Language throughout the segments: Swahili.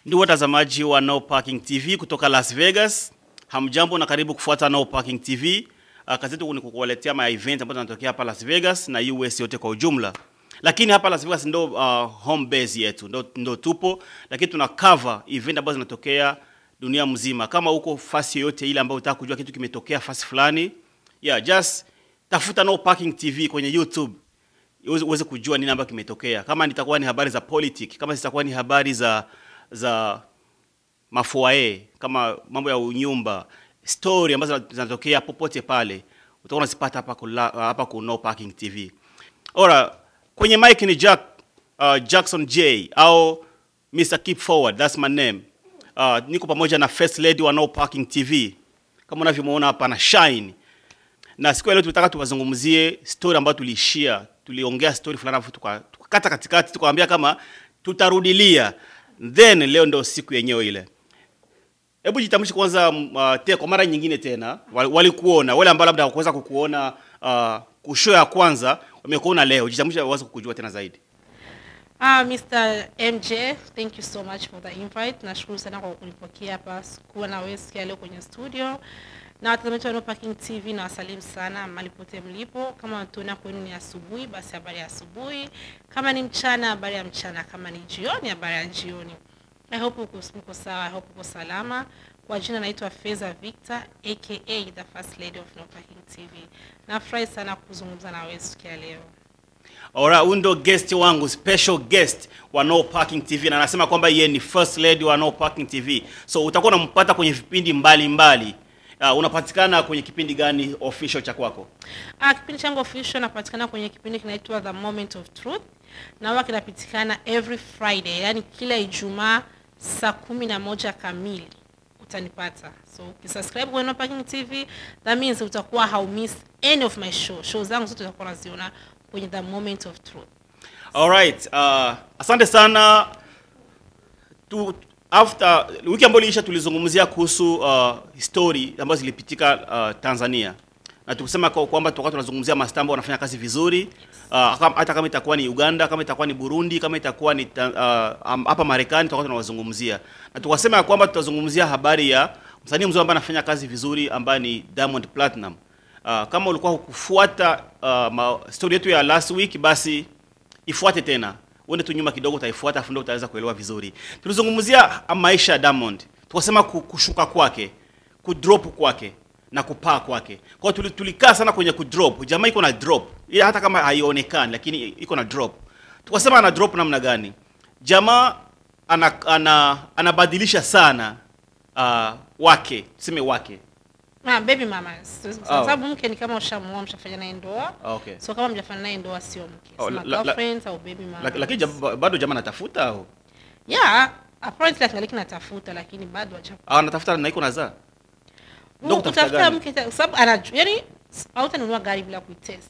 Ndugu watazamaji wa No Parking TV kutoka Las Vegas, hamjambo na karibu kufuata No Parking TV. Uh, kazi yetu ni kukuwaletea ma event ambazo zinatokea hapa Las Vegas na US yote kwa ujumla. Lakini hapa Las Vegas ndo uh, home base yetu, ndo, ndo tupo, lakini tuna cover event ambazo zinatokea dunia mzima. Kama uko fasi yoyote ile ambayo unataka kujua kitu kimetokea fasi fulani, yeah, just tafuta No Parking TV kwenye YouTube uweze uweze kujua nini ambacho kimetokea. Kama nitakuwa ni habari za politics, kama zitakuwa ni habari za za mafuae, kama mambo ya unyumba, story ambazo zinatokea popote pale, utakuwa unazipata hapa kula, hapa ku No Parking TV. Ora, kwenye mic ni Jack uh, Jackson J au Mr. Keep Forward, that's my name. Uh, niko pamoja na First Lady wa No Parking TV. Kama unavyomuona hapa na Shine na siku ya leo tulitaka tuwazungumzie story ambayo tuliishia, tuliongea story fulani alafu tuka- tukakata katikati, tukawaambia kama tutarudilia, then leo ndo siku yenyewe ile. Hebu jitambulishe kwanza, m- uh, te, kwa mara nyingine tena, wal- walikuona wale ambao labda hawakuweza kukuona uh, kushow ya kwanza, wamekuona leo, jitambulishe waweze kukujua tena zaidi. Ah, Mr. MJ, thank you so much for the invite. Nashukuru sana kwa kunipokea hapa kuwa na wewe siku ya leo kwenye studio. Na watazamaji wa No Parking TV na wasalimu sana mahali pote mlipo. Kama watuona kwenu ni asubuhi, basi habari ya asubuhi. Kama ni mchana, habari ya mchana. Kama ni jioni, habari ya jioni. I hope uko uko sawa, I hope uko salama. Kwa jina naitwa Feza Victor aka the First Lady of No Parking TV. Nafurahi sana kuzungumza na wewe siku ya leo. Ora, huyu ndo guest wangu, special guest wa No Parking TV na anasema kwamba yeye ni first lady wa No Parking TV. So utakuwa unampata kwenye vipindi mbalimbali mbali. Uh, unapatikana kwenye kipindi gani official cha kwako? Ah, kipindi changu official napatikana kwenye kipindi kinaitwa The Moment of Truth na huwa kinapatikana every Friday, yani kila Ijumaa saa kumi na moja kamili utanipata. So ukisubscribe kwenye No Parking TV, that means utakuwa haumiss any of my show. Show zangu zote utakuwa unaziona kwenye The Moment of Truth. Alright, uh, asante sana. Tu, after wiki ambayo iliisha tulizungumzia kuhusu uh, story ambazo zilipitika uh, Tanzania na tukisema kwa- kwamba tutakuwa tunazungumzia mastaa ambao wanafanya kazi vizuri uh, kama- hata kama itakuwa ni Uganda, kama itakuwa ni Burundi, kama itakuwa ni ta- uh, am- hapa Marekani tutakuwa tunawazungumzia, na tukasema ya kwamba tutazungumzia habari ya msanii mzuri ambaye anafanya kazi vizuri ambaye ni Diamond Platinum. Uh, kama ulikuwa hukufuata uh, ma, story yetu ya last week basi ifuate tena uende tu nyuma kidogo utaifuata afu ndio utaweza kuelewa vizuri tulizungumzia maisha ya Diamond tukasema ku- kushuka kwake kudrop kwake na kupaa kwake kwa hiyo tuli- tulikaa sana kwenye kudrop jamaa iko na drop ila hata kama haionekani lakini iko na drop tukasema ana drop namna gani jamaa ana, ana, anabadilisha sana uh, wake tuseme wake Ah, baby mamas. Kwa Oh. sababu mke ni kama ushamuoa mshafanya naye ndoa. okay. So kama mjafanya naye ndoa sio mke. Oh, Sema la- la- girlfriends au baby mamas. Lak- lakini jam- bado jamaa anatafuta au Yeah, apparently akingaliki natafuta lakini bado haja Ah, anatafuta na iko nazaa Ndio kutafuta kutafuta gani? mke ta- kwa sababu anajua yani hautanunua gari bila kuitest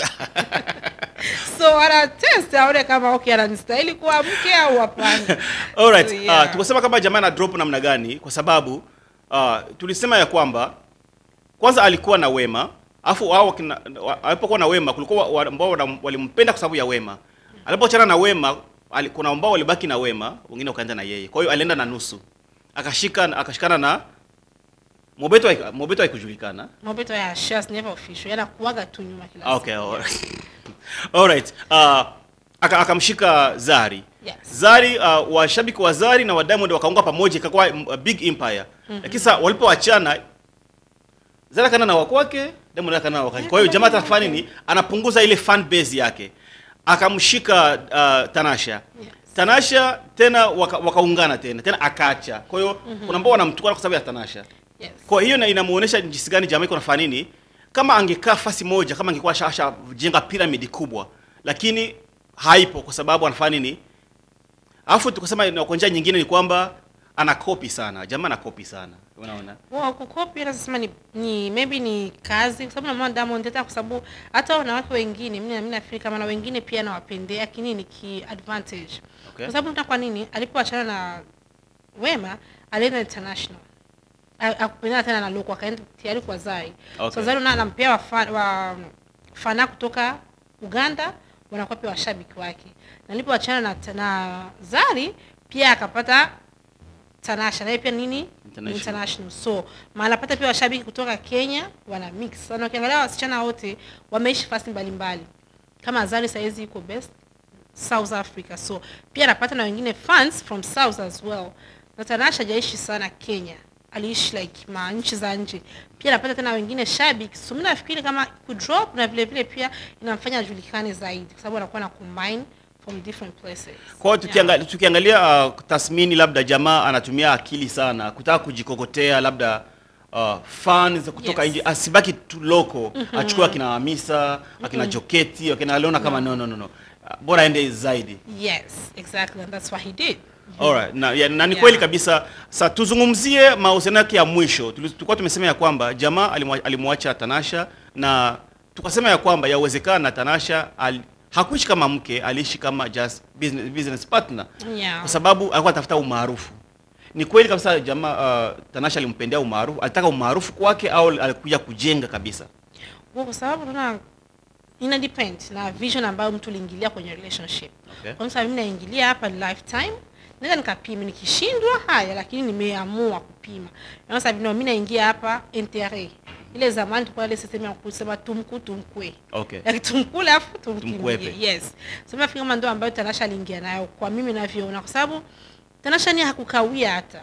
so ana test aone kama okay ananistahili kuwa mke au hapana Alright, So, uh, yeah. tukasema kama jamaa na drop namna gani kwa sababu uh, tulisema ya kwamba kwanza alikuwa na wema afu wao kina- wa- alipokuwa na wema kulikuwa wa- ambao wana- walimpenda kwa sababu ya wema alipoachana na wema ali- kuna ambao walibaki na wema wengine wakaenda na yeye kwa hiyo alienda na nusu akashika akashikana na mobeto haik- mobeto haikujulikana mobeto ya shares never official yana kuaga tu nyuma kila Ah, okay alright. alright uh, aka- akamshika Zari Yes. Zari uh, washabiki wa Zari na wa Diamond wakaunga pamoja ikakuwa mm, a big empire. Lakini sasa walipoachana Zari kana na wakwake, Diamond akana na wakwake. Kwa hiyo jamaa atafanya nini? Anapunguza ile fan base yake. Akamshika uh, Tanasha. Yes. Tanasha tena waka- wakaungana tena tena akaacha. Kwa hiyo kuna ambao wanamtukana kwa sababu ya Tanasha. yes Kwa hiyo na inamuonesha jinsi gani jamaa iko nafanya nini. Kama angekaa fasi moja, kama angekuwa shasha jenga pyramid kubwa, lakini haipo kwa sababu anafanya nini? Alafu tukasema na kwa njia nyingine ni kwamba ana copy sana. Jamaa ana copy sana. Unaona? Wow, kukopi naweza sema ni, ni maybe ni kazi kwa sababu naona Diamond hata kwa sababu hata wanawake wengine mimi mimi nafikiri kama na wengine pia nawapendea lakini ni ki advantage. Okay. Kwa sababu kwa nini alipoachana na Wema alienda international. A- Akupendana tena na Loko akaenda tayari kwa Zari. Okay. So Zari na anampea wa, fan, wa fana kutoka Uganda wanakuwa pia washabiki wake. Na alipoachana na, na Zari pia akapata Tanasha naye pia nini ni International. international so manapata pia washabiki kutoka Kenya wana mix sana ukiangalia wasichana wote wameishi fasi mbalimbali kama Zari saizi yuko best South Africa so pia anapata na wengine fans from South as well na Tanasha hajaishi sana Kenya aliishi like ma nchi za nje pia anapata tena wengine shabiki so mimi nafikiri kama kudrop na vile vile pia inamfanya ajulikane zaidi kwa sababu anakuwa na combine from different places Kwa hiyo tukiangalia, tukiangalia uh, tathmini labda jamaa anatumia akili sana kutaka kujikokotea labda uh, fans kutoka Yes. nje asibaki tu loko achukue akina Hamisa akina Joketi akina aliona kama no no no no uh, bora aende zaidi yes exactly and that's what he did Alright. Na, ya, na ni Yeah. kweli kabisa. Sa tuzungumzie mahusiano yake ya mwisho. Tuli- Tulikuwa tumesema ya kwamba jamaa alimwa- alimwacha Tanasha na tukasema ya kwamba yawezekana Tanasha al, hakuishi kama mke, aliishi kama just business, business partner yeah kwa sababu alikuwa anatafuta umaarufu. Ni kweli kabisa jamaa uh, Tanasha alimpendea umaarufu, alitaka umaarufu kwake au alikuja kujenga kabisa? Well, kwa sababu tunaona ina depend na vision ambayo mtu uliingilia kwenye relationship Okay. kwa mfano mimi naingilia hapa lifetime naweza nikapima nikishindwa haya lakini nimeamua kupima na sababu no, mimi naingia hapa intérêt ile zamani tulikuwa ile system ya kusema tumku tumkwe Okay. Like tumkule afu tumkimbie Tumkwepe. yes so mimi nafikiri kama ndio ambayo Tanasha aliingia nayo kwa mimi navyoona kwa sababu Tanasha ni hakukawia hata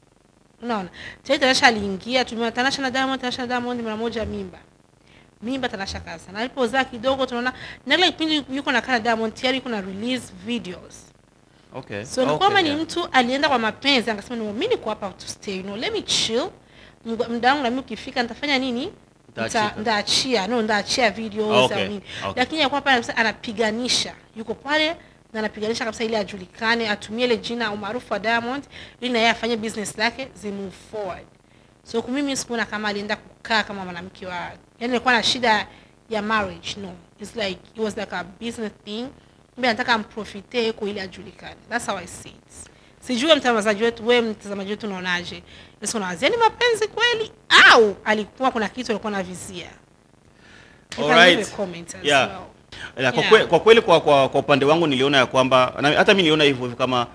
unaona tayari Tanasha aliingia tumeona Tanasha na Diamond Tanasha na Diamond mara moja mimba mimba Tanasha kaza na alipozaa kidogo tunaona na ile kipindi yuko na kana Diamond tayari yuko na release videos Okay. so ni okay, kwamba ni yeah. mtu alienda kwa mapenzi akasema no mimi niko hapa to stay you know let me chill Mg- muda wangu na mimi ukifika nitafanya nini Nitaachika. Nita- ndaachia no ndaachia videos Okay, au nini okay. lakini yakuwa pale kabisa anapiganisha yuko pale na anapiganisha kabisa ili ajulikane atumie ile jina umaarufu wa Diamond ili na yeye afanye business lake zi move forward so kwa mimi sikuona kama alienda kukaa kama mwanamke wa yani alikuwa na shida ya marriage no it's like it was like a business thing mimi anataka amprofite yuko ili ajulikane that's how i see it sijui mtazamaji wetu wewe mtazamaji wetu unaonaje Yesu unawazia ni mapenzi kweli au alikuwa kuna kitu alikuwa anavizia You can Alright. leave a comment as Yeah. well. Ya, kwa, Yeah. kwe, kwa kweli kwa, kwa, kwa upande wangu niliona ya kwamba na, hata mimi niliona hivyo hivyo kama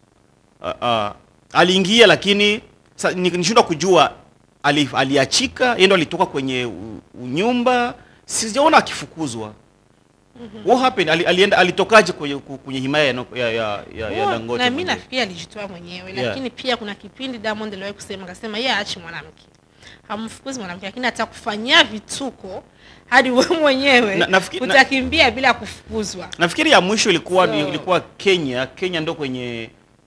uh, uh, aliingia lakini sa, ni- nishindwa kujua ali, aliachika yeye ndo alitoka kwenye u, unyumba sijaona akifukuzwa what happened ali, alienda alitokaje kwenye, ku- kwenye himaya ya, ya, ya, ya, ya Huo, Dangote na mimi mwenyewe? nafikiri alijitoa mwenyewe Yeah. lakini pia kuna kipindi Diamond aliwahi kusema akasema yeye aachi mwanamke hamfukuzi mwanamke lakini atakufanyia vituko hadi wewe mwenyewe Na- nafikiri- na- utakimbia bila kufukuzwa nafikiri ya mwisho ilikuwa So- ilikuwa Kenya Kenya ndo kwenye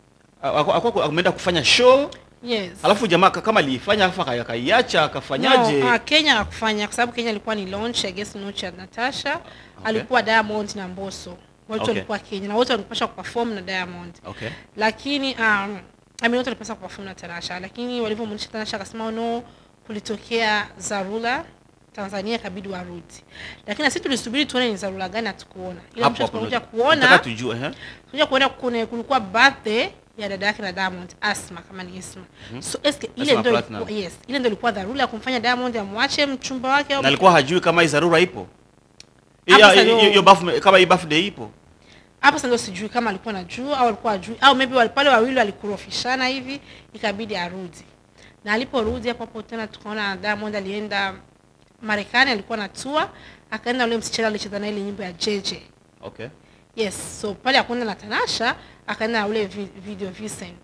akuwa ameenda kufanya show yes alafu jamaa ka- kama aliifanya alafu aka- akaiacha akafanyaje No, uh, Kenya hakufanya kwa sababu Kenya ilikuwa ni launch I guess launch ya Natasha alikuwa Diamond na Mbosso wote Okay. walikuwa Kenya na wote walipaswa kuperform na Diamond okay lakini um, I mean, wote walipaswa kuperform na Tanasha lakini walivyomwonyesha Tanasha akasema no kulitokea dharura Tanzania ikabidi warudi lakini na sisi tulisubiri tuone ni dharura gani hatukuona ila hapo mwisho hapo tukakuja ndo- kuona nataka tujue eh? tukakuja kuona kuna kulikuwa birthday ya dada yake na Diamond Asma kama ni Isma so eske ile Asma ndio Platinum. ilikuwa yes ile ndio ilikuwa dharura ya kumfanya Diamond amwache mchumba wake au na alikuwa hajui kama hii dharura ipo Hapo Ya- sasa hiyo- ndo- hiyo birth- kama hii birthday ipo hapo sasa ndio sijui kama alikuwa anajua au alikuwa ajui au maybe wale pale wawili walikurofishana hivi ikabidi arudi na aliporudi hapo hapo tena tukaona Diamond alienda Marekani alikuwa na tour akaenda ule msichana alicheza na ile nyimbo ya JJ okay yes so pale akwenda na Tanasha akaenda na ule vi- video Vincent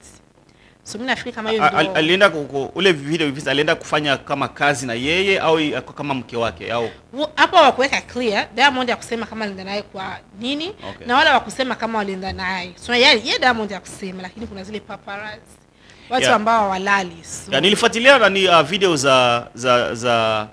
so mimi nafikiri kama hiyo A- al- ndio alienda ku- ku- ule video hivi alienda kufanya kama kazi na yeye au i- kama mke wake au Wo- hapo wakuweka clear Diamond ya kusema kama alienda naye kwa nini Okay. na wala wakusema kama walienda naye so yeye ye Diamond ya kusema lakini kuna zile paparazzi watu Yeah. ambao hawalali so, ya, nilifuatilia nani uh, video za za za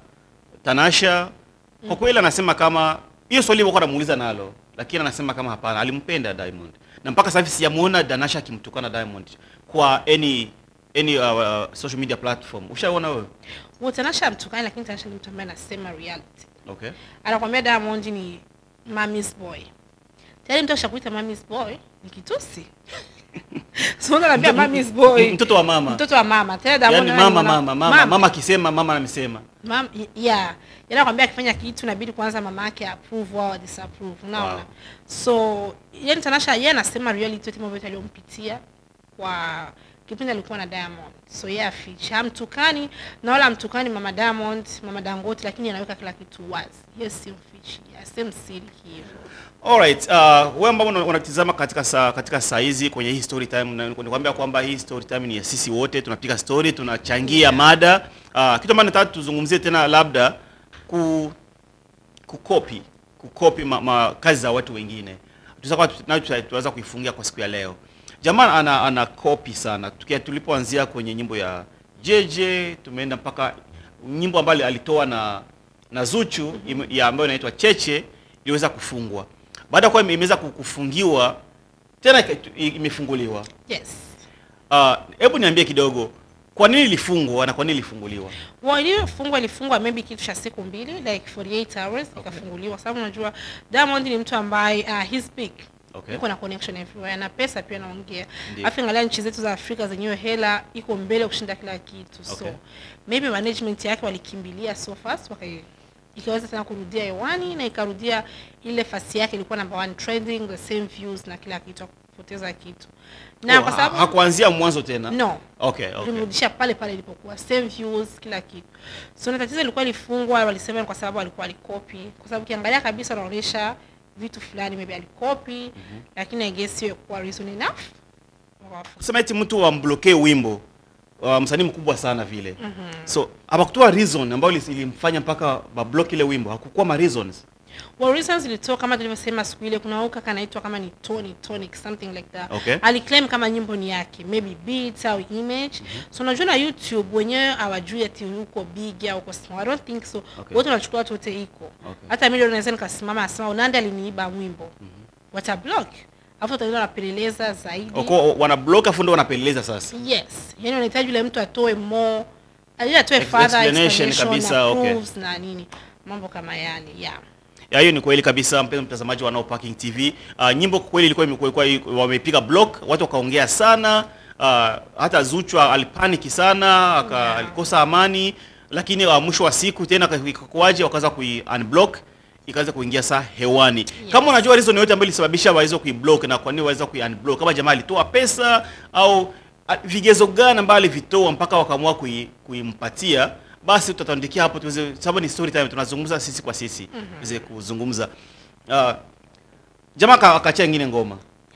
Tanasha kwa kweli anasema kama hiyo swali alikuwa anamuuliza nalo lakini anasema kama hapana alimpenda Diamond na mpaka sasa hivi sijamuona Tanasha akimtukana Diamond kwa any any uh, uh, social media platform ushaona wewe Wo, Tanasha amtukani lakini Tanasha ni mtu ambaye anasema reality okay anakwambia Diamond ni mommy's boy tayari mtu akishakuita mommy's boy ni kitusi so mtu anaambia mommy's boy mtoto wa mama mtoto wa mama tena Diamond yani anaye mama mwana- mama mama mama akisema mama amesema Mam, y- yeah yana kwambia akifanya kitu inabidi kwanza mama yake approve au disapprove unaona Wow. so yani Tanasha yeye anasema reality yote mambo yote aliyompitia kwa kipindi alikuwa na Diamond, so yeye afiche, hamtukani na wala hamtukani mama Diamond, mama Dangote, lakini anaweka kila kitu wazi. Yeye si mfichi, asem siri hivyo. Alright, uh, wewe ambao una- unatizama katika saa katika saa hizi kwenye hii story time na nikwambia kwamba hii story time ni ya sisi wote tunapiga story, tunachangia mada. Uh, kitu ambacho nataka tuzungumzie tena labda ku kukopi kukopi ma, ma, kazi za watu wengine. Tunaweza nayo tuta- tunaweza kuifungia kwa siku ya leo. Jamaa ana ana copy sana. Tukia tulipoanzia kwenye nyimbo ya JJ tumeenda mpaka nyimbo ambayo alitoa na na Zuchu ime- ya ambayo inaitwa Cheche iliweza kufungwa. Baada ya kuwa ime- imeweza ku- kufungiwa tena ika- imefunguliwa. Yes. Ah, hebu niambie kidogo kwa nini ilifungwa na kwa nini ilifunguliwa? Well, iliyofungwa ilifungwa maybe kitu cha siku mbili like 48 hours ikafunguliwa, sababu unajua Diamond ni mtu ambaye uh, he's big Okay. yuko na connection everywhere na pesa pia naongea. Ndiyo. Afu angalia nchi zetu za Afrika zenyewe hela iko mbele kushinda kila kitu. Okay. So maybe management yake walikimbilia so fast wakai ikaweza tena kurudia hewani na ikarudia ile fasi yake ilikuwa number one trending the same views na kila kitu kupoteza kitu. Na Oh, kwa ha- sababu hakuanzia mwanzo tena. no Okay, okay. tulimrudisha pale pale ilipokuwa same views kila kitu so na tatizo ilikuwa ilifungwa walisema ni kwa sababu alikuwa alikopi kwa sababu ukiangalia kabisa anaonyesha vitu fulani maybe alikopi lakini i guess hiyo kuwa reason enough Wakawafunga. kusema eti mtu wamblokee wimbo uh, msanii mkubwa sana vile so hapakutoa reason ambayo ilis- ilimfanya mpaka bablock ile wimbo hakukuwa ma reasons well reasons ilitoka kama tulivyosema siku ile kuna huyu kaka anaitwa kama ni Tony Tonic something like that Okay. aliclaim kama nyimbo ni yake maybe beats au image so unajua na YouTube wenyewe hawajui ati uko big au uko small I don't think so Okay. wote wanachukua watu wote iko Okay. hata mimi leo naweza nikasimama asema Unande aliniiba mwimbo watablock afu wataenda wanapeleleza zaidi Wako wana block afu ndo wanapeleleza sasa yes yani wanahitaji yule mtu atoe more ali atoe Ex- further explanation explanation kabisa, na okay. proofs na nini mambo kama yale yeah ya hiyo ni kweli kabisa mpenzi mtazamaji wa No Parking TV uh, nyimbo kwa kweli ilikuwa imekuwa ilikuwa- wamepiga block watu wakaongea sana uh, hata Zuchu alipaniki sana aka, Yeah. alikosa amani lakini uh, mwisho wa siku tena ikakuaje wakaanza kui unblock ikaweza kuingia saa hewani kama unajua reason yote ambayo ilisababisha waweze kuiblock na kwa nini waweza kuiunblock kama jamaa alitoa pesa au a, vigezo gani ambavyo alivitoa mpaka wakaamua kui, kuimpatia basi tutatuandikia hapo tuweze sababu ni story time tunazungumza sisi kwa sisi tuweze kuzungumza uh, jamaa aka- akaachia ingine ngoma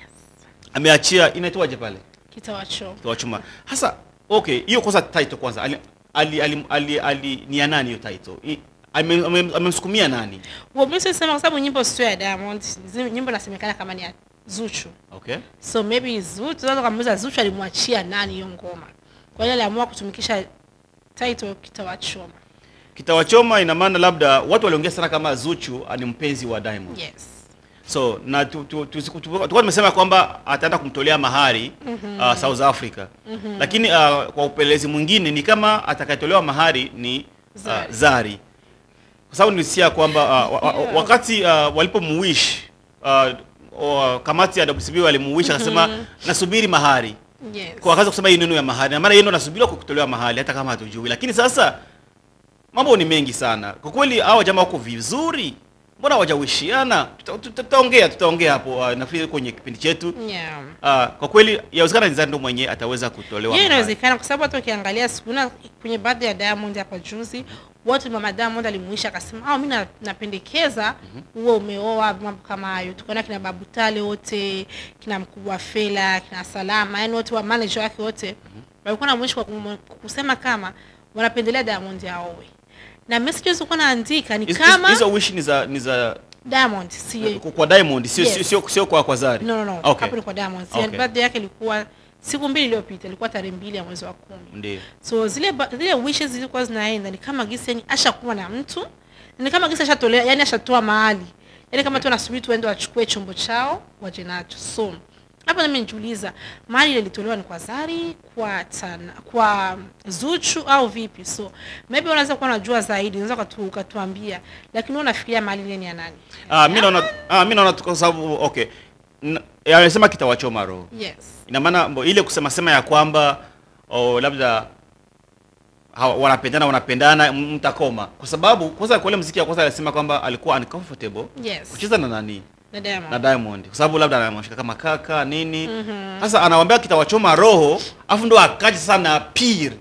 ameachia inaitwaje pale kitawacho tuwachuma hasa okay hiyo kwanza title kwanza ali, ali, ali, ali, ali ni ya nani hiyo title I- ame- ame- amemsukumia nani well mimi sisema kwa sababu nyimbo sio ya Diamond zi- nyimbo inasemekana kama ni ya Zuchu okay so maybe Zuchu tunaweza kumuuliza Zuchu alimwachia nani hiyo ngoma kwa hiyo aliamua kutumikisha title kitawachoma kitawachoma ina maana labda watu waliongea sana kama Zuchu ni mpenzi wa Diamond yes so na tu- tu- tu- tu- tulikuwa tumesema kwamba ataenda kumtolea mahari uh, South Africa lakini uh, kwa upelelezi mwingine ni kama atakayetolewa mahari ni uh, Zari. Zari kwa sababu nilisikia kwamba uh, wa, wa, Yeah. wakati uh, walipomuwish uh, uh, kamati ya WCB walimuwish akasema nasubiri mahari yes kwa akaanza kusema hii neno ya mahari na maana yeye ndo anasubiriwa kwa kutolewa mahali hata kama hatujui lakini sasa mambo ni mengi sana kwa kweli hawa jamaa wako vizuri mbona hawajawishiana Tuta- tuta- tutaongea tutaongea hapo uh, nafikiri kwenye kipindi chetu yeah uh, kwa kweli yawezekana Nizari ndo mwenye ataweza kutolewa hiyo mahali. inawezekana kwa sababu hata ukiangalia sikuna kwenye birthday ya Diamond hapa juzi watu mama Diamond alimuisha akasema ah mimi na- napendekeza uwe umeoa mambo kama hayo tukaona kina Babu Tale wote kina mkubwa Fela kina Salama yani wote wa manager wake wote walikuwa na mwisho kwa kum- kusema kama wanapendelea Diamond aowe na messages ulikuwa naandika ni Hizo- kama hizo wish ni za ni za Diamond si kwa- kwa Diamond sio Yes. sio sio sio kwa kwa Zari no no no okay hapo ni kwa Diamond si Okay. birthday yake ilikuwa siku mbili iliyopita ilikuwa tarehe mbili ya mwezi wa kumi ndio so zile ba- zile wishes zilikuwa zinaenda ni kama gisi yani ashakuwa na mtu ni kama gisi ashatolea yani ashatoa mahali yani kama tu anasubiri tu waende wachukue chombo chao waje nacho so hapa nami nijiuliza mahali ile ilitolewa ni kwa Zari kwa tana, kwa Zuchu au vipi so maybe unaweza kuwa unajua zaidi unaweza ukatu- ukatuambia lakini wewe unafikiria mahali ile ni ya nani ah mimi naona ah mimi naona tu kwa sababu okay N- anasema kitawachoma roho yes ina maana mbo- ile kusema sema ya kwamba oh, labda hawa- wanapendana wanapendana m- mtakoma kwa sababu kwanza kwa ile mziki ya kwanza alisema kwamba alikuwa uncomfortable yes kucheza na nani na Diamond. na Diamond kwa sababu labda anamshika kama kaka nini sasa anawambia kitawachoma roho afu ndo akaje sana pir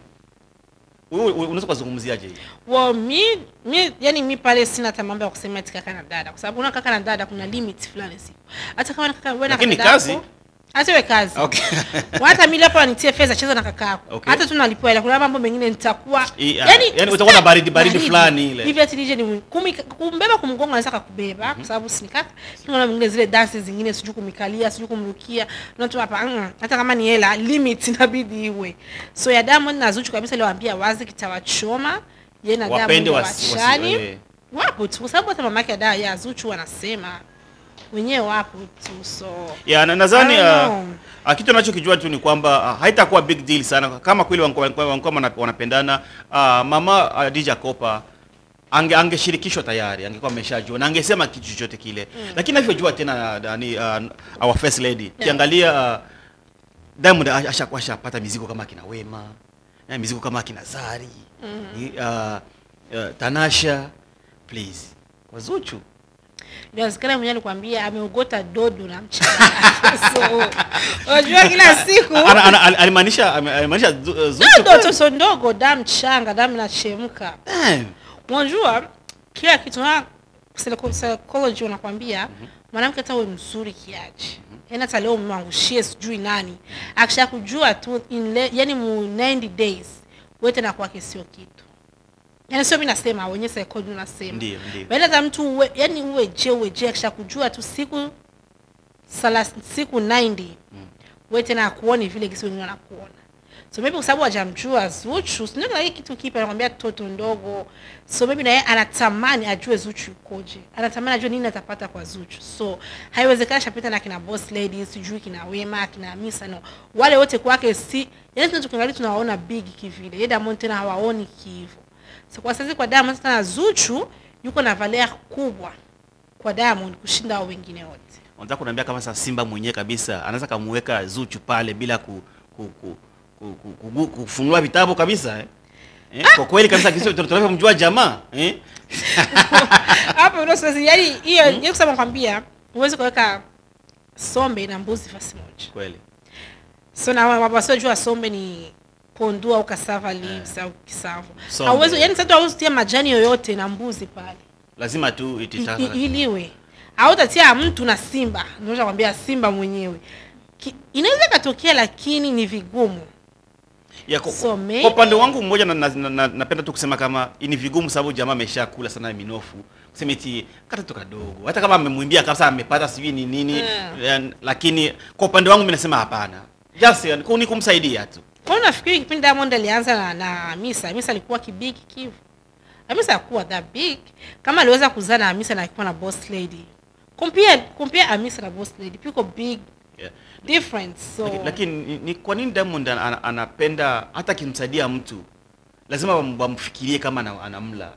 wewe unaweza kuzungumziaje hii Well, mi, mi yani mi pale sina hata mambo ya kusema eti kaka na dada kwa sababu una kaka na dada kuna limit fulani siku hata kama ni kaka wewe na Lakini kaka kazi? yako, hata iwe kazi okay hata mimi hapa nitie fedha cheza na kaka yako Okay. hata tu nalipwa ila kuna mambo mengine nitakuwa I- ah, yani utakuwa na baridi- baridi fulani ile. hivi ati nije ni kumi kumbeba kumgonga anaweza kakubeba kwa sababu si ni kaka kuna mambo mengine zile dance zingine sijui kumikalia sijui kumrukia na tu hapa mm, hata kama ni hela limit inabidi iwe so ya Diamond na Zuchu kabisa ile waambia wazi kitawachoma yeye na Wapende Diamond wasi- wasi- wachani eh. wapo tu kwa sababu hata mama yake da ya Zuchu wanasema wenyewe wapo tu so ya na nadhani I don't ah, know. ah, kitu anachokijua tu ni kwamba ah, haitakuwa big deal sana kama kweli wankuwa- wankuwa wankuwa wana- wanapendana ah, mama uh, DJ Kopa ange angeshirikishwa tayari angekuwa ameshajua na angesema kitu chochote kile lakini anavyojua tena nani uh, our first lady kiangalia uh, Diamond asha- ashakuwa ashapata mizigo kama kina Wema eh, mizigo kama kina Zari mm uh, uh, Tanasha please kwa Zuchu inawezekana mwenyewe alikwambia ameogota dodo na mchanga so unajua kila siku Ana- ana- al- alimaanisha ame- alimaanisha Zu- uh, Zuchu dodo kweli? toto ndogo damu changa damu inachemka Eh, unajua kila kitu na psycho- psychology wanakwambia mwanamke hata uwe mzuri kiaje yaani hata leo mwangushie sijui nani akisha kujua tu in le, yani mu 90 days wewe tena kwake sio kitu yaani sio mimi nasema wenye psychology unasema Ndio, ndio. bali hata mtu uwe, yani uwe je uwe je akisha kujua tu siku salas, siku 90 wewe tena akuoni vile kisi wengine wanakuona so maybe kwa sababu hajamjua Zuchu sio kila kitu kipi anakwambia toto ndogo so maybe na yeye anatamani ajue Zuchu yukoje anatamani ajue nini atapata kwa Zuchu so haiwezekani shapita na kina boss ladies sijui kina Wema kina Hamisa no wale wote kwake si yani tunaweza kuangalia tunawaona big kivile yeye Diamond tena hawaoni kivu so kwa sasa kwa Diamond sasa na Zuchu yuko na valeur kubwa kwa Diamond kushinda hao wengine wote unataka kuniambia kama sasa Simba mwenyewe kabisa anaweza kamuweka Zuchu pale bila ku, ku, ku, ku, ku, ku, ku, kufunua vitabu kabisa eh? Eh, kwa kweli kabisa kisi tunavyomjua jamaa eh? hapo ndo sasa yani hiyo mm kusema kwambia huwezi kuweka sombe na mbuzi fasi moja kweli so na wa- wasiojua sombe ni pondua au cassava leaves au kisavu Sombe. hauwezi yani sasa hauwezi kutia majani yoyote na mbuzi pale lazima tu I- ititaka i- iliwe au utatia mtu na simba ndio kwambia simba mwenyewe Ki- inaweza ikatokea lakini ni vigumu ya, kwa, So, kwa maybe- kwa upande wangu mmoja na, na, na, na, napenda tu kusema kama ni vigumu sababu jamaa ameshakula sana minofu kusema eti kata tu kadogo hata kama amemwimbia kabisa amepata sijui ni nini Mm. yeah. lakini kwa upande wangu mimi nasema hapana just yani, ku- ni kumsaidia tu kwa hiyo nafikiri kipindi Diamond alianza na, na Hamisa Hamisa alikuwa kibig kivu Hamisa hakuwa that big kama aliweza kuzaa na Hamisa na alikuwa na boss lady compare compare Hamisa na boss lady piko big yeah. difference so Laki- lakini ni, ni kwa nini Diamond ana- ana- anapenda hata akimsaidia mtu lazima wam- wamfikirie kama ana- anamla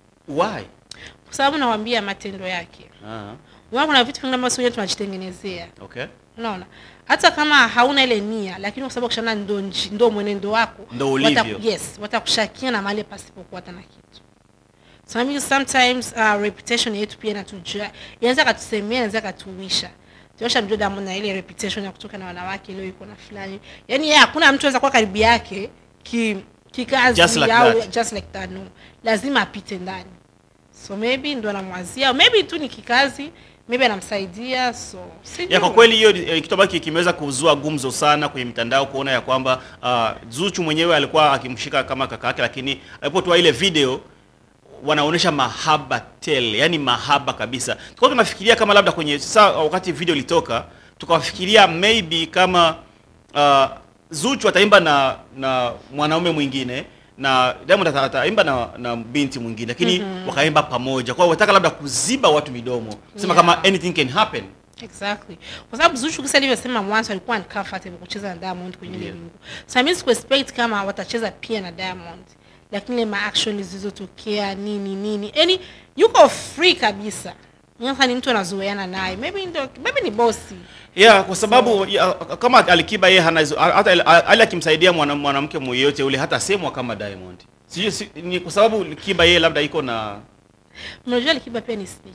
why kwa sababu nawaambia matendo yake ah, unaona kuna vitu vingine ambavyo wenyewe tunajitengenezea okay unaona hata kama hauna ile nia lakini kwa sababu kushana ndo, nji- ndo mwenendo wako Ndo wata- ulivyo. yes watakushakia na mahali pasipokuwa hata na kitu so I mean, sometimes uh, reputation yetu pia inatujua inaweza katusemea inaweza katuwisha tuosha mjua Diamond na ile reputation ya kutoka na wanawake leo iko na fulani yani yeye hakuna mtu anaweza kuwa karibu yake ki kikazi Just like au that. just like that no lazima apite ndani so maybe ndo anamwazia maybe tu ni kikazi maybe anamsaidia so sijui. ya kwa kweli hiyo eh, kitu ambacho kimeweza kuzua gumzo sana kwenye mitandao kuona ya kwamba uh, Zuchu mwenyewe alikuwa akimshika kama kaka yake, lakini alipotoa ile video wanaonyesha mahaba tele, yani mahaba kabisa. Tulikuwa tunafikiria kama labda kwenye saa wakati video ilitoka, tukawafikiria maybe kama uh, Zuchu ataimba na na mwanaume mwingine na Diamond ata- ataimba na, na binti mwingine lakini wakaimba pamoja. Kwa hiyo wataka labda kuziba watu midomo, kusema Yeah. kama anything can happen. exactly kwa sababu Zuchu kisa alivyosema mwanzo alikuwa uncomfortable kucheza na Diamond kwenye ile Ndio. wimbo so I mean expect kama watacheza pia na Diamond lakini ile ma action zilizotokea nini nini yani yuko free kabisa sasa ni mtu anazoeana naye maybe ndio maybe ni bosi Yeah, kwa sababu ya, kama Alikiba yeye hana hizo hata ali- ali akimsaidia mwana- mwanamke mmoja ule hata semwa kama Diamond. Sijui si, ni kwa sababu Alikiba yeye labda iko na unajua Alikiba pia ni snitch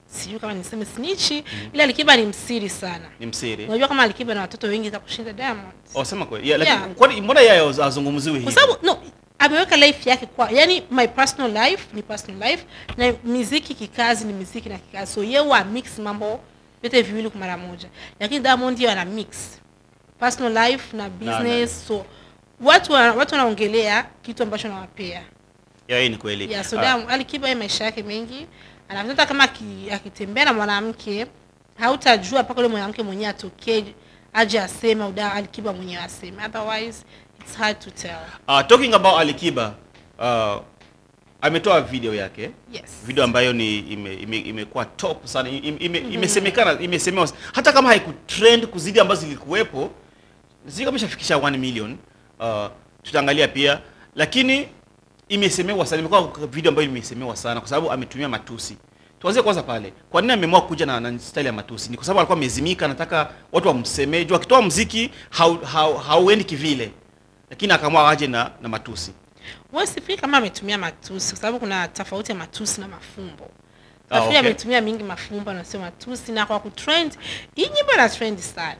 sijui kama niseme snichi ila alikiba ni msiri sana ni msiri unajua kama alikiba na watoto wengi za kushinda diamond oh, sema kweli yeah, Yeah. lakini kwani mbona yeye azungumziwi kwa hivi sababu no ameweka life yake kwa yani my personal life ni personal life na miziki kikazi ni miziki na kikazi so yeye wa mix mambo yote viwili kwa mara moja lakini diamond yeye ana mix personal life na business so watu wa- watu wanaongelea kitu ambacho nawapea yeah, hii ni kweli yeah, so Ah, Diamond- alikiba yeye maisha yake mengi anavyota kama aki- akitembea na mwanamke hautajua mpaka ule mwanamke mwenyewe atokee aje aseme au da alikiba mwenyewe aseme otherwise it's hard to tell uh, talking about alikiba uh, ametoa video yake yes video ambayo ni ime- ime- imekuwa top sana ime- ime- imesemekana imesemewa hata kama haikutrend kuzidi ambazo zilikuwepo sijui kama ishafikisha 1 million uh, tutaangalia pia lakini imesemewa sana imekuwa video ambayo imesemewa sana kwa sababu ametumia matusi tuanzie kwanza pale kwa nini ameamua kuja na, na style ya matusi ni kwa sababu alikuwa amezimika anataka watu wamsemee juu akitoa mziki hau- hau- hauendi kivile lakini akaamua aje na, na matusi wewe sifikiri kama ametumia matusi kwa sababu kuna tofauti ya matusi na mafumbo Ah, nafikiri okay. ametumia mingi mafumbo na sio matusi na kwa kutrend hii nyimbo ina trend sana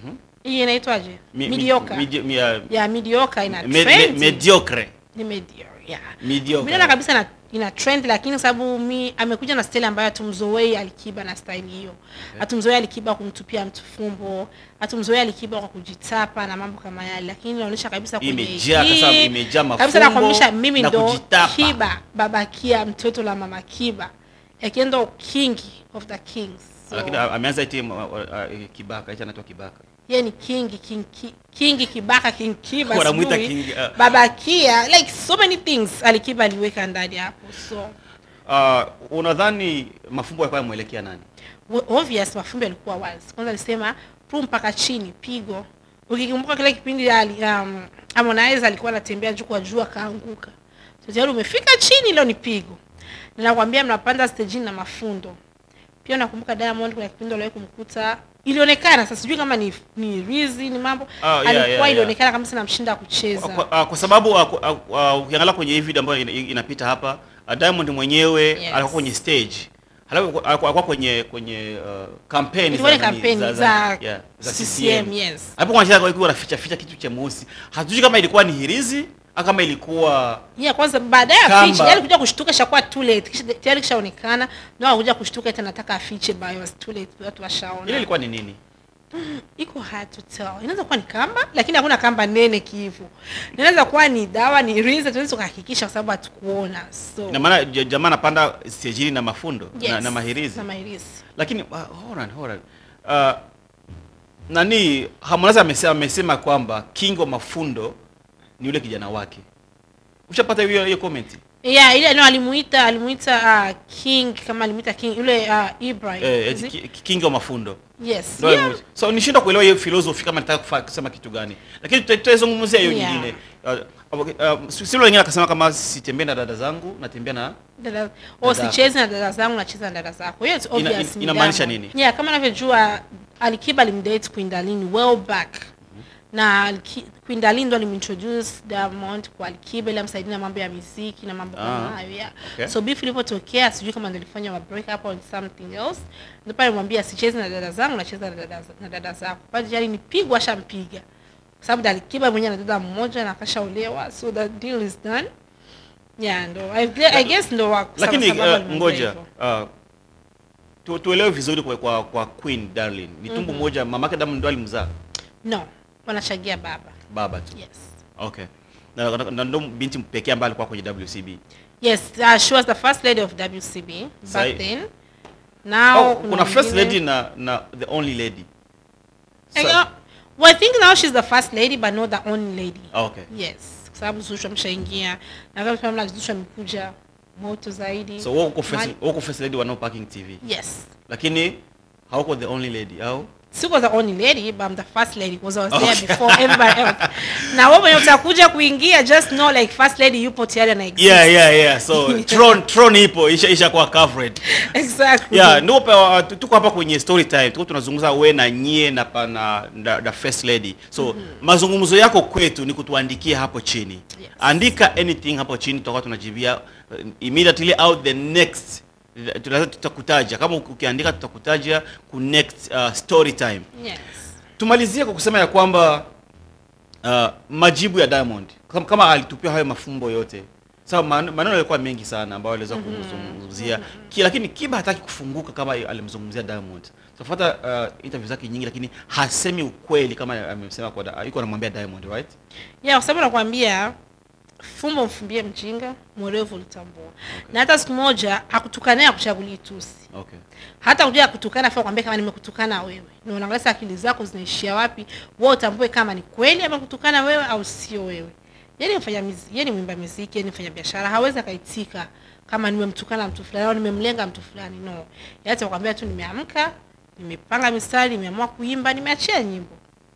hii inaitwaje Mi- mi- mediocre midi- mi- uh, ya mediocre ina me- me- trend mediocre ni mediocre yeah Mediocre. Mimi naona kabisa ina, ina trend lakini kwa sababu mi amekuja na style ambayo hatumzoei Alikiba na style hiyo. Hatumzoei Alikiba kumtupia mtu fumbo, hatumzoei Alikiba kwa kujitapa na mambo kama yale, lakini inaonyesha kabisa kwenye Imejaa, hii- kasa- imejaa kabisa mafumbo nakwambisha mimi na ndo kujitapa. Kiba baba Kia mtoto la mama Kiba yakiwa ndo king of the kings. So, lakini a- ameanza iti uh, uh, uh, kibaka hicho anaitwa kibaka yeye ni king king ki- king Kibaka king Kiba Wanamuita sijui. king, uh, baba Kia like so many things Alikiba aliweka ndani hapo so uh, unadhani mafumbo yalikuwa yamwelekea nani Wa- obvious mafumbo yalikuwa wazi kwanza alisema pru mpaka chini pigo ukikumbuka kile kipindi ali, um, Harmonize alikuwa anatembea juu kwa juu akaanguka so tayari umefika chini leo ni pigo na nakwambia mnapanda stejini na mafundo pia nakumbuka Diamond kuna kipindi aliwahi kumkuta ilionekana sasa sijui kama ni ni rizi ni mambo Ah, yeah, alikuwa yeah, yeah. ilionekana kama namshinda kucheza kwa, uh, kwa sababu uh, uh, uh, ukiangalia kwenye hii video ambayo ina- inapita hapa uh, Diamond mwenyewe Yes. alikuwa kwenye stage halafu alikuwa alikuwa kwenye kwenye uh, kampeni Ilikuwa ni nani, kampeni za yeah, za CCM, CCM yes. hapo kwa shaka alikuwa anaficha ficha kitu cha mweusi hatujui kama ilikuwa ni hirizi au kama ilikuwa yeah kwanza baadaye Kamba. afiche yani kuja kushtuka shakuwa too late kisha tayari kishaonekana ndio akuja kushtuka eti anataka afiche but it was too late watu ile washaona ilikuwa ni nini iko hard to tell inaweza kuwa ni kamba lakini hakuna kamba nene kivu inaweza kuwa ni dawa ni riza tuwezi kuhakikisha kwa sababu hatukuona so ina maana j- jamaa anapanda stejini na mafundo na, yes, na mahirizi na mahirizi lakini uh, hold on, hold on. Uh, nani Harmonize amesema, amesema kwamba king wa mafundo ni yule kijana wake ushapata hiyo hiyo comment yeah ile no alimuita alimuita uh, king kama alimuita king yule uh, Ibrahim eh, is eti it? ki- king wa mafundo yes Ndio yeah. alimuita. so nishindwa kuelewa hiyo philosophy kama nataka kufa- kusema kitu gani lakini tuta- tutaizungumzia hiyo Yeah. nyingine uh, okay, uh, silo wengine akasema kama sitembee na dada zangu natembea na dada oh, Dada. sichezi na dada zangu nacheza na dada zako hiyo it's Ina- obvious ina- ni inamaanisha Diamond. nini? yeah kama navyojua alikiba alimdate Queen Darlene well back na Aliki- Queen Darlene ndo alimintroduce Diamond kwa Alikiba ili amsaidie na mambo ya muziki na mambo kama Ah, hayo yeah. okay. so beef ilipotokea sijui kama ndo ilifanya wa break up or something else ndo pale mwambia sichezi na dada zangu nacheza na dada, na dada zako pale tayari nipigwa ashampiga kwa sababu Alikiba mwenyewe ana dada mmoja na akashaolewa so the deal is done yeah ndo I, I guess ndo wa- lakini sababu uh, alimwambia ngoja hivyo. uh, tu, tuelewe vizuri kwa, kwa, kwa Queen Darling ni tumbo moja mamake Diamond ndo alimzaa no wanachangia baba baba tu yes okay na, na, na ndo binti pekee ambaye alikuwa kwenye WCB yes uh, she was the first lady of WCB Sai- back then now oh, kuna first mwingine- lady na na the only lady Eh, Sa- uh, well, I think now she's the first lady but not the only lady Ah, okay yes kwa sababu Zuchu ameshaingia na kama tunaona Zuchu amekuja moto zaidi so wewe uko first Mali- wewe uko first lady wa No Parking TV yes lakini hauko the only lady au siko the only lady but I'm the first lady because I was there Okay. before everybody else na wewe mwenye utakuja kuingia just know like first lady yupo tayari na exist yeah yeah yeah so tron tron ipo isha isha kwa covered exactly yeah ndio pa- tu- tuko hapa kwenye story time tuko tunazungumza we na nyie na pa- na, na, na first lady so mazungumzo yako kwetu ni kutuandikia hapo chini Yes. andika anything hapo chini tutakuwa tunajibia uh, immediately out the next lazima tutakutaja kama uki- ukiandika tutakutaja ku next uh, story time yes tumalizie kwa kusema ya kwamba uh, majibu ya Diamond kama, kama alitupia hayo mafumbo yote sawa, man- maneno yalikuwa mengi sana ambayo aliweza kumzungumzia Ki- lakini Kiba hataki kufunguka kama alimzungumzia Diamond. Tunafuata uh, interview zake nyingi, lakini hasemi ukweli kama amesema kwa da- yuko anamwambia Diamond right. ya kwa sababu nakwambia fumbo mfumbie mjinga mwerevu ulitambua na hata siku moja akutukanaye akuchagulie tusi Okay. hata kuja kutukana fa kwambia kama nimekutukana wewe na unaangalia sasa akili zako zinaishia wapi wewe utambue kama ni kweli amekutukana wewe au sio wewe yeye ni mfanya muziki yeye ni mwimba muziki yeye ni mfanya biashara hawezi akaitika kama nimemtukana mtu fulani au nimemlenga mtu fulani no yeye atakwambia tu nimeamka nimepanga mistari nimeamua kuimba nimeachia nyimbo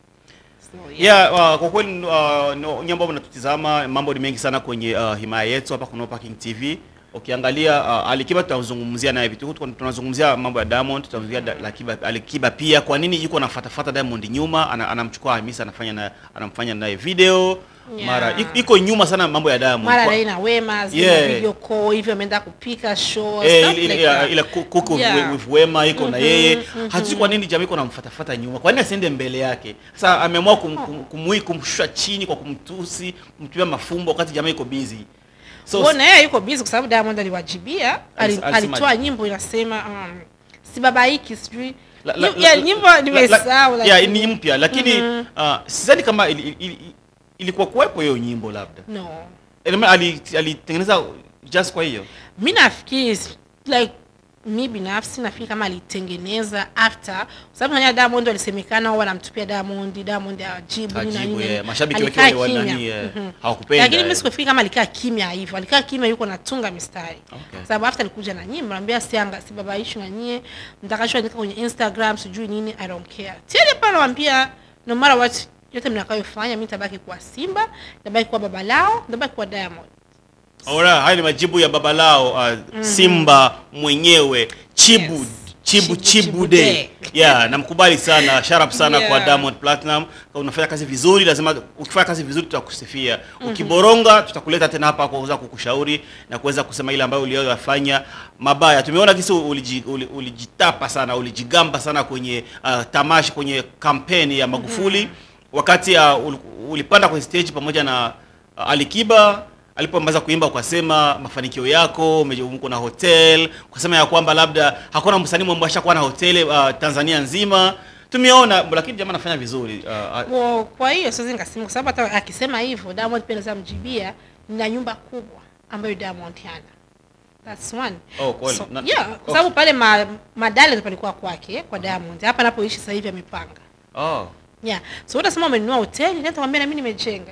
so, Yeah, uh, kwa kweli uh, no, nyinyi ambao mnatutizama mambo ni mengi sana kwenye uh, himaya yetu hapa kuna Parking TV. Ukiangalia uh, Alikiba tutazungumzia naye vitu Tuko- tunazungumzia mambo ya Diamond, tutazungumzia da, Alikiba, Alikiba pia kwa nini yuko anafuatafuata Diamond nyuma, ana, anamchukua Hamisa anafanya na anamfanya naye video Yeah. mara iko- iko nyuma sana mambo ya Diamond. mara Kwa- Ray na Wema zile Yeah. video call hivyo ameenda kupika show Eh, stuff ile- like ile- that. ile ku- kuku Yeah. with- with Wema iko na yeye hatujui kwa nini jamii iko namfuatafuata nyuma, kwa nini asiende mbele yake? Sasa ameamua kum, kum, kumui kumshusha chini kwa kumtusi, kumtumia mafumbo wakati jamii iko busy. So Kwa na yeye yuko busy kwa sababu Diamond aliwajibia, ali- Alis- alisema- alitoa nyimbo inasema um, sibabaiki sijui la- la- Yu- ya, la- nyimbo la- nimesahau la- lakini- yeah, ni mpya lakini uh, sidhani kama ili, ili, ili, ilikuwa kuwepo hiyo nyimbo labda. no Ina- ali- Alitengeneza just kwa hiyo. mi nafikiri is- like mi binafsi nafikiri kama alitengeneza after kwa sababu nanya Diamond alisemekana wao wanamtupia Diamond Diamond ajibu nini na Ajibu, nini eh, mashabiki wake Alikaa wale kimya. nani, eh, Mhm. hawakupenda, lakini eh. mimi sikufikiri kama alikaa kimya hivyo alikaa kimya yuko natunga mistari Okay. Kwa sababu after alikuja na nyimbo naambia sianga sibabaishi na nyie mtakachoandika kwenye Instagram sijui nini I don't care tena pale nawaambia no matter what yote mnakayofanya mimi nitabaki kuwa Simba nitabaki kuwa baba lao nitabaki kuwa Diamond Ora, haya ni majibu ya baba lao uh, Simba mwenyewe Chibu Yes. Chibu Chibu, Chibu Chibu Day. Day. Yeah, namkubali sana, sharp sana Yeah. kwa Diamond Platinum. Kama unafanya kazi vizuri, lazima ukifanya kazi vizuri tutakusifia. Ukiboronga tutakuleta tena hapa kwa kuweza kukushauri na kuweza kusema ile ambayo uliyoyafanya mabaya. Tumeona kisi uliji, uli- ulijitapa sana, ulijigamba sana kwenye uh, tamasha kwenye kampeni ya Magufuli wakati uh, ul- ulipanda kwenye stage pamoja na uh, Alikiba alipomaliza kuimba ukasema mafanikio yako ume- uko na hotel ukasema ya kwamba labda hakuna msanii mwamba ashakuwa na hoteli uh, Tanzania nzima tumeona lakini jamaa anafanya vizuri uh, uh, Well, kwa hiyo siwezi nikasema kwa sababu hata akisema hivyo Diamond pia anaweza mjibia nina nyumba kubwa ambayo Diamond hana. That's one. Oh, kweli. So, Na- yeah, oh. kwa sababu pale ma, madale palikuwa kwake kwa Diamond. Hapa anapoishi sasa hivi amepanga. oh. Yeah. So utasema umenunua hoteli, nenda kwambia na mimi nimejenga.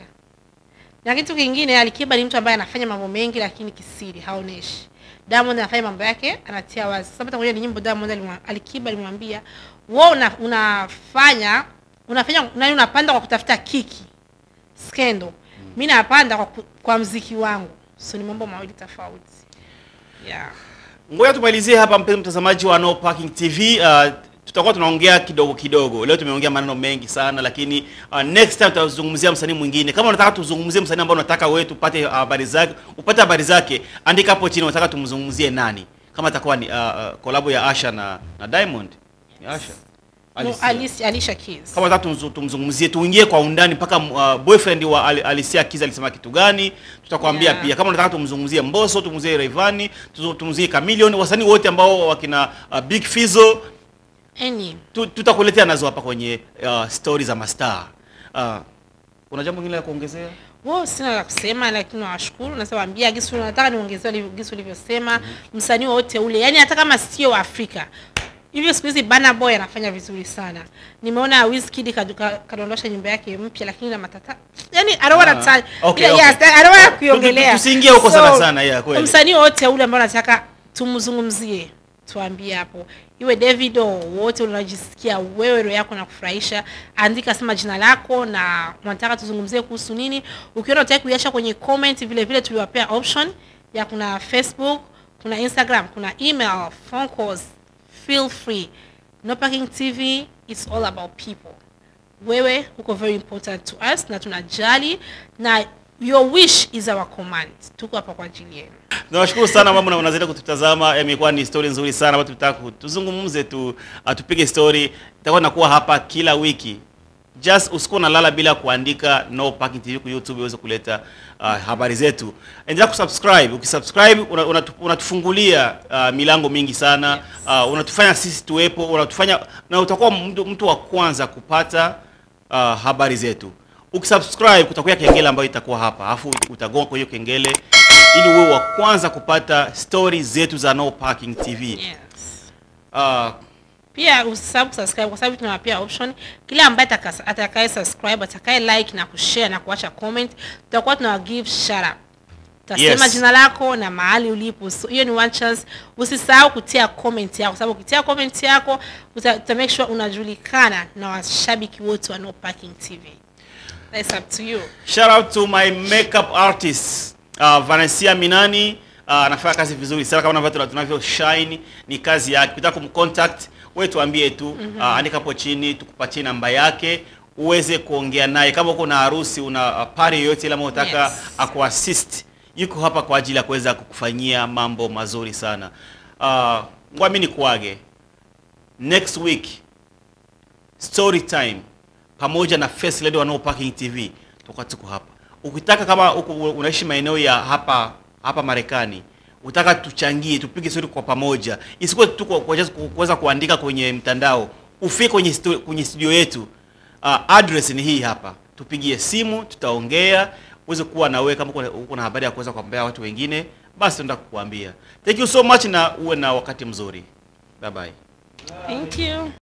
Na kitu kingine Alikiba ni mtu ambaye anafanya mambo mengi lakini kisiri, haoneshi. Diamond anafanya mambo yake, anatia wazi. Sasa hata kwenye nyimbo Diamond alimwa, Alikiba alimwambia, "Wewe una, unafanya unafanya nani unapanda kwa kutafuta kiki." Skendo. Mimi napanda kwa, ku- kwa mziki wangu. So ni mambo mawili tofauti. Yeah. Ngoja tumalizie hapa mpenzi mtazamaji wa No Parking TV. Uh, tutakuwa tunaongea kidogo kidogo. Leo tumeongea maneno mengi sana lakini uh, next time tutazungumzia msanii mwingine. Kama unataka tuzungumzie msanii ambao unataka wewe tupate habari zake, upate habari zake, andika hapo chini unataka tumzungumzie nani. Kama atakuwa ni uh, uh, collab ya Asha na, na Diamond. Ni Asha. No, Alicia. Alicia, Alicia Keys. Kama unataka tumzu- tumzungumzie tuingie kwa undani mpaka uh, boyfriend wa Ali- Alicia Keys alisema kitu gani, tutakwambia Yeah. pia. Kama unataka tumzungumzie Mbosso, tumzungumzie Rayvanny, tuzu- tumzungumzie Chameleone, wasanii wote ambao wakina uh, Big Fizzo Any. tu, tutakuletea nazo hapa kwenye uh, stories za mastaa. Uh, una jambo lingine la kuongezea? Wao sina la kusema, lakini nawashukuru. Nasawaambia Gisu, nataka niongezee ulivyo- Gisu ulivyosema, msanii wote ule, yani hata kama sio wa Afrika hivyo siku hizi Burna Boy anafanya vizuri sana. Nimeona Wizkid kadu- ka- kadondosha nyimbo yake mpya, lakini na matata, yani I don't wanna Ah, touch okay, yeah, okay. yes, I don't wanna Tu- kuiongelea. tu- tusiingie huko sana sana, yeah, kweli. Msanii wote ule ambao nataka tumzungumzie tuambie hapo, iwe Davido, wote unajisikia wewe roho yako na kufurahisha, andika sema jina lako na unataka tuzungumzie kuhusu nini. Ukiona utaki kuiacha kwenye comment, vile vile tuliwapea option ya kuna Facebook, kuna Instagram, kuna email, phone calls, feel free. No Parking TV, it's all about people. Wewe uko very important to us na tunajali na your wish is our command. Tuko hapa kwa ajili yenu. Nawashukuru sana mama, unazidi kututazama. Imekuwa ni story nzuri sana ambayo tutaka ku- tuzungumze tu, uh, tupige story. Itakuwa nakuwa hapa kila wiki. Just usikuwa unalala bila kuandika No Parking TV kwa YouTube iweze kuleta uh, habari zetu. Endelea kusubscribe. Ukisubscribe una- unatu- unatufungulia uh, milango mingi sana. Uh, unatufanya sisi tuwepo, unatufanya na utakuwa mtu, mtu wa kwanza kupata uh, habari zetu. Ukisubscribe kutakuwa kengele ambayo itakuwa hapa, alafu utagonga kwa hiyo kengele ili uwe wa kwanza kupata story zetu za No Parking TV. yes. Uh, pia usisahau kusubscribe kwa sababu tunawapia option kila ambaye ataka- atakaye subscribe atakaye like na kushare na kuacha comment tutakuwa tunawa give shout out utasema Yes. jina lako na mahali ulipo so hiyo ni one chance usisahau kutia comment yako kwa sababu ukitia comment yako uta, uta make sure unajulikana na washabiki wote wa No Parking TV That's up to you Shout out to my makeup artist uh, Vanessa Minani uh, anafanya kazi vizuri sana kama tunavyo tunavyo shine, ni kazi yake. Ukitaka kumcontact wewe tuambie tu uh, andika hapo chini tukupatie namba yake uweze kuongea naye kama uko na harusi una uh, party yoyote ile ambayo unataka Yes. akuassist, yuko hapa kwa ajili ya kuweza kukufanyia mambo mazuri sana. Uh, ngwami ni kuage next week story time pamoja na First Lady wa No Parking TV tutakuwa tuko hapa. Ukitaka kama uko unaishi maeneo ya hapa hapa Marekani, utaka tuchangie, tupige story kwa pamoja, isikuwe tu kwa- kwa just ku- kuweza kuandika kwenye mtandao, ufike kwenye stu, kwenye studio yetu. Uh, address ni hii hapa, tupigie simu, tutaongea uweze kuwa na wewe kama uko na- uko na habari ya kuweza kuambia watu wengine, basi tunaenda kukuambia. Thank you so much na uwe na wakati mzuri. Bye bye. thank you